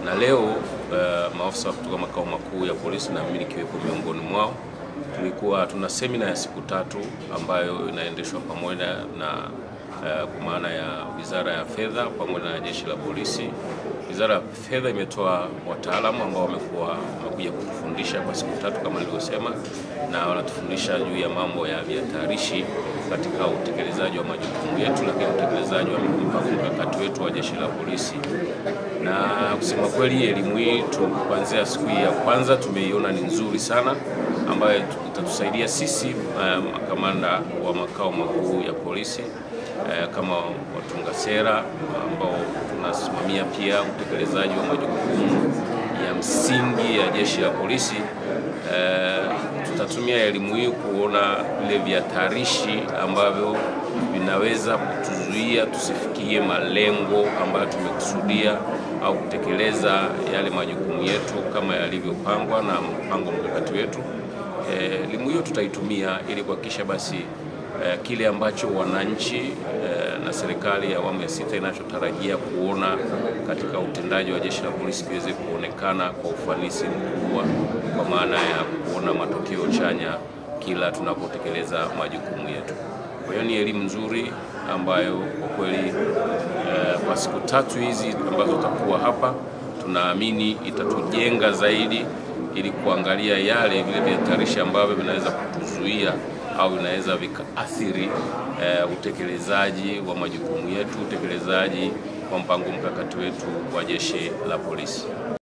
na leo uh, maafisa kutoka makao makuu ya polisi na mimi nikiwepo miongoni mwao tulikuwa tuna semina ya siku tatu ambayo inaendeshwa pamoja na uh, kwa maana ya Wizara ya Fedha pamoja na Jeshi la Polisi. Wizara ya Fedha imetoa wataalamu ambao wamekuwa wamekuja kutufundisha kwa siku tatu kama nilivyosema, na wanatufundisha juu ya mambo ya vihatarishi katika utekelezaji wa majukumu yetu, lakini utekelezaji wa mpango mkakati wetu wa Jeshi la Polisi. Na kusema kweli, elimu hii kuanzia siku hii ya kwanza tumeiona ni nzuri sana, ambayo itatusaidia sisi makamanda um, wa makao makuu ya polisi uh, kama watunga sera ambao tunasimamia pia utekelezaji wa majukumu ya msingi ya jeshi la polisi. Uh, tutatumia elimu hii kuona vile vihatarishi ambavyo vinaweza kutuzuia tusifikie malengo ambayo tumekusudia au kutekeleza yale majukumu yetu kama yalivyopangwa na mpango mkakati wetu. Elimu hiyo tutaitumia ili kuhakikisha basi eh, kile ambacho wananchi eh, na serikali ya awamu ya sita inachotarajia kuona katika utendaji wa jeshi la polisi kiweze kuonekana kwa ufanisi mkubwa, kwa maana ya kuona matokeo chanya kila tunapotekeleza majukumu yetu. Kwa hiyo ni elimu nzuri ambayo kwa kweli eh, kwa siku tatu hizi ambazo tutakuwa hapa tunaamini itatujenga zaidi ili kuangalia yale vile vihatarishi ambavyo vinaweza kutuzuia au vinaweza vikaathiri uh, utekelezaji wa majukumu yetu, utekelezaji wa mpango mkakati wetu wa jeshi la polisi.